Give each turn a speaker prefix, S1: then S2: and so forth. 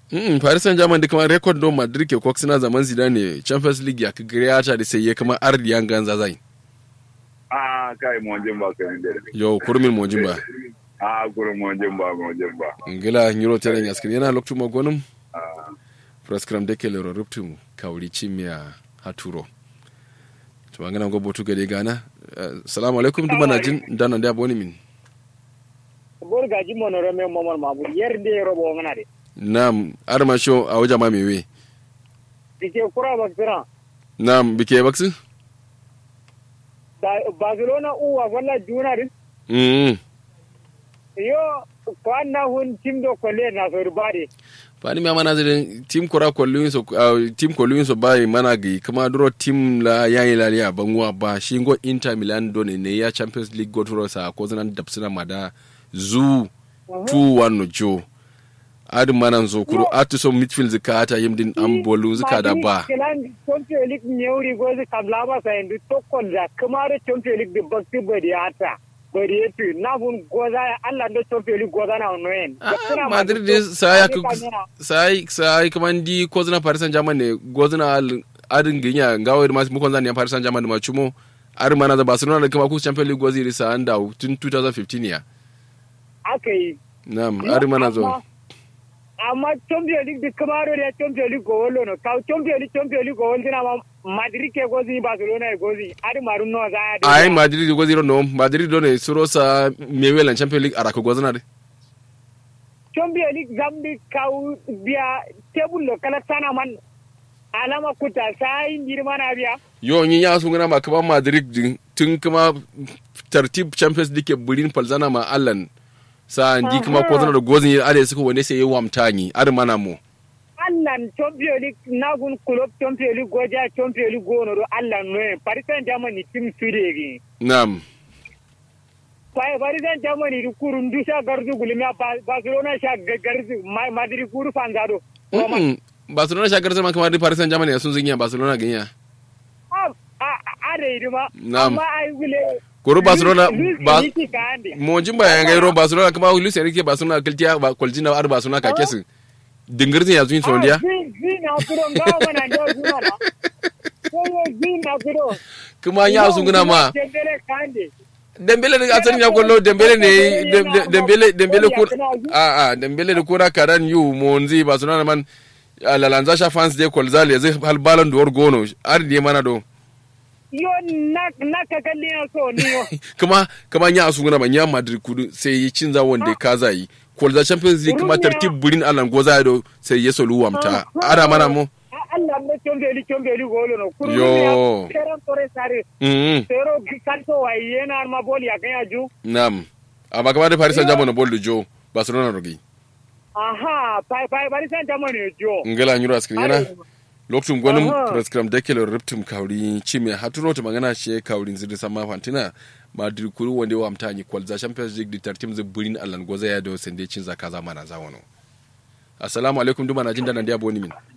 S1: Mm, Paris Saint-Germain da kuma record don Madrid ke kwak suna zaman Zidane Champions League ya kagare ya ta da sai ya kama ardi yan ganza zai.
S2: Ah, kai monjin ba kai da.
S1: Yo kurmin mojin ba.
S2: Ah, gurin monjin ba monjin ba.
S1: Ngila Euro teren yaskiri yana loktu magonum.
S2: Ah,
S1: Praskram de ke lero ruptum kauri chimia haturo. Tumangana go botu gade gana. Uh, Salamu alaikum duma na jin dana da boni min.
S3: bor gaji monoro me momon mabu yerde robo ngana de
S1: Nam arma sho a waja ma mewe.
S3: dike kura bakira
S1: Nam bike baksu?
S3: Ba- barcelona uwa wala juna din
S1: Mm.
S3: yo kwanna hun timdo kolle na so rubade
S1: fani mi amana zirin tim kora kolluin so uh, tim kolluin so bai mana gi kuma duro tim la yayi la ya banguwa ba shi go inter milan do ne ne ya champions league go turo sa ko zanan dapsina mada zu 2-1 no jo adi manan zo kuro atu so midfield zika ata yimdin an bolu zika da ba
S3: kelan champions league nyewri gozi kablaba sa endu tokkol da kamare champions league de bakti bari ata bari etu na hun goza Allah do champions league goza na noen
S1: Ah, madrid de sai ku sai sai kuma ndi ko zana paris saint germain ne gozana al- adin ginya ngawo ma mu kon zan ya paris saint germain ma chumo ar mana da barcelona da kuma ku champions league gozi risa anda tun 2015 ya
S3: akai
S1: Naam, ari mana zo.
S3: Amma- amma champions league di kamaro da champions league go wolo no ka champions league champions league go wolo na ma madrid ke gozi barcelona e gozi ari marun no za ya
S1: Ai Madrid go zero no, Madrid do ne suro sa mewelan Champions League arako go zana de.
S3: champions league zambi kau biya table lo kala sana man alama kuta sai girma na biya
S1: Yo yin ya sun gana ma kaman Madrid din tun kuma tartib Champions League ke burin falzana ma Allan. Sa ndi kuma ko zana da gozin ya ade suka wani sai ya wamta ni, ar mana mo.
S3: allan champions league na gun club champions league goja champions league gono do allan no paris saint germain ni team sudegi
S1: Naam.
S3: Pai Paris Saint Germain di kurun du sha gardu gulmiya Ba- Barcelona sha ga- gardu Ma- Madrid kuru fanzado. Roma.
S1: Mm. Barcelona shagar sama kamar da Paris Saint-Germain ya sun zinya Barcelona ganya.
S3: Ah, ah, ah, da yi ma.
S1: Na'am.
S3: Amma ai gule.
S1: Kuru Barcelona
S3: Luis
S1: ba
S3: Enrique ka ande.
S1: mo jin ba yanga ro Barcelona kuma Luis Enrique Barcelona kaltiya ba koljina ar Barcelona ka kesin. Dingirtin ya zuin sondiya.
S3: Ah, zi- zi na kuro ngawa mana ndio zuma na. Koyo zi na kuro.
S1: Kuma ya sun guna ma.
S3: Dembele ka ande.
S1: Dembele da asalin ya kwallo Dembele ne Dem- Dem- Dembele Dembele kur a a Dembele da kura karan yu monzi Barcelona man a lalanza sha fans de kolzali zai hal balon d'or gono ar di mana do
S3: Yo na na ka kalli na so ni yo.
S1: kuma kuma nya asu guna ban ya Madrid kudu sai yi cin za wanda ka zai kolza Champions League kuma tartib burin alan goza do sai ya solu wamta ara mana mo
S3: Ah, Allah me chombeli chombeli golo no. Kuru
S1: Yo.
S3: ya Ferran Torres sare.
S1: mm
S3: Pero kanto wa yena arma boli ya kan ya ju.
S1: nam amma kamar da Paris Saint-Germain na bol jo Barcelona rogi
S3: Aha, pai pai Paris Saint Germain ne jo.
S1: ngala nyuro askrin yana lokacin gwanin
S3: Aha.
S1: prescram dekele riptum kauri chime haturo ta magana she kauri zidi sama fantina madrid kuru wanda wa mtanyi kwalza champions league di tartim zai burin allan goza ya da sende cin zaka zama na zawano assalamu alaikum duma na jin da nan da boni min